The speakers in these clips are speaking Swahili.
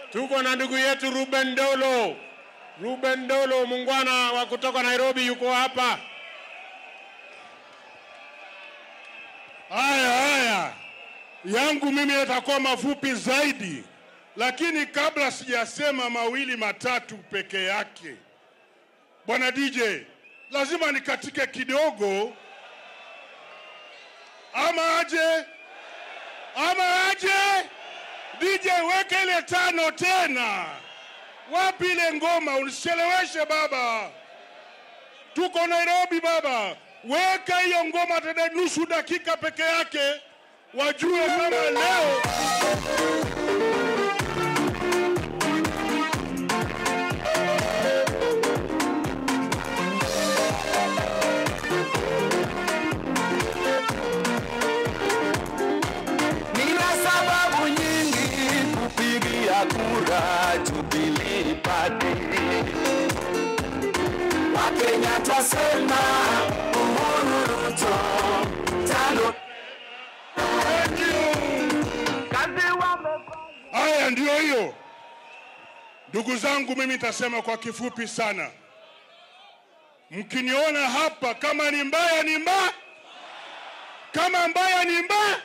Tuko na ndugu yetu Ruben Dolo. Ruben Dolo, muungwana wa kutoka Nairobi, yuko hapa. Haya, haya, yangu mimi yatakuwa mafupi zaidi, lakini kabla sijasema mawili matatu peke yake, bwana DJ, lazima nikatike kidogo, ama aje, ama aje. DJ, weke ile tano tena. Wapi ile ngoma? Unicheleweshe baba, tuko Nairobi baba. Weka hiyo ngoma tena nusu dakika peke yake, wajue kama leo Nina sababu nyingi kupigia kura Jubilee Party. Wakenya twasema Uhuru Ruto tano kazi wamefanya Haya, ndiyo hiyo. Ndugu zangu, mimi nitasema kwa kifupi sana. Mkiniona hapa, kama ni mbaya ni mbaya, kama mbaya ni mbaya.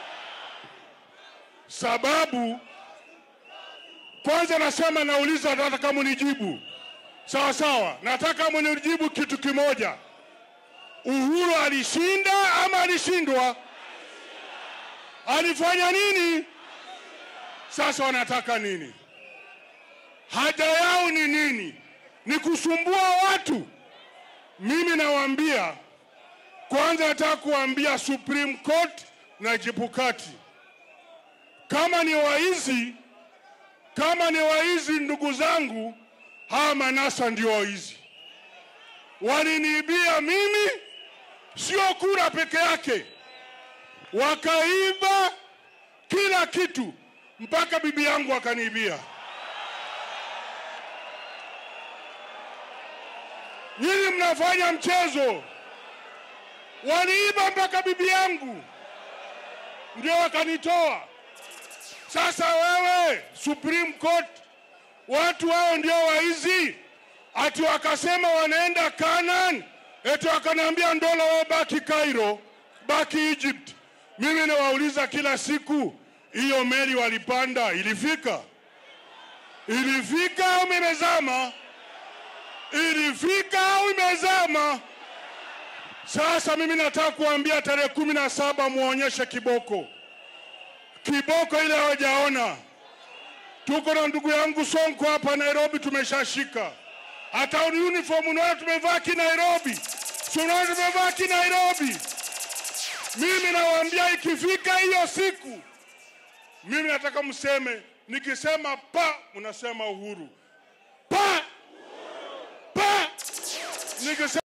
Sababu kwanza nasema, nauliza, nataka munijibu sawa sawa. Nataka munijibu kitu kimoja, Uhuru alishinda ama alishindwa? Alifanya nini? Sasa wanataka nini? Haja yao ni nini? Ni kusumbua watu. Mimi nawaambia, kwanza nataka kuwaambia Supreme Court na Chebukati, kama ni waizi, kama ni waizi, ndugu zangu, hawa manasa ndio waizi. Waliniibia mimi, sio kura peke yake, wakaiba kila kitu mpaka bibi yangu akaniibia. Nyinyi mnafanya mchezo, waliiba mpaka bibi yangu ndio wakanitoa. Sasa wewe Supreme Court, watu hao ndio waizi, ati wakasema wanaenda Canaan, eti wakanaambia Ndola wao baki Cairo, baki Egypt. Mimi nawauliza kila siku, hiyo meli walipanda ilifika? Ilifika au imezama? Ilifika au imezama? Sasa mimi nataka kuambia tarehe kumi na saba muonyeshe kiboko, kiboko ile hawajaona. Tuko na ndugu yangu Sonko hapa Nairobi, tumeshashika hata uniform, unaona tumevaa ki Nairobi, si unaona tumevaa ki Nairobi. Mimi nawaambia ikifika hiyo siku, mimi nataka mseme, nikisema pa, mnasema Uhuru pa pa, nikisema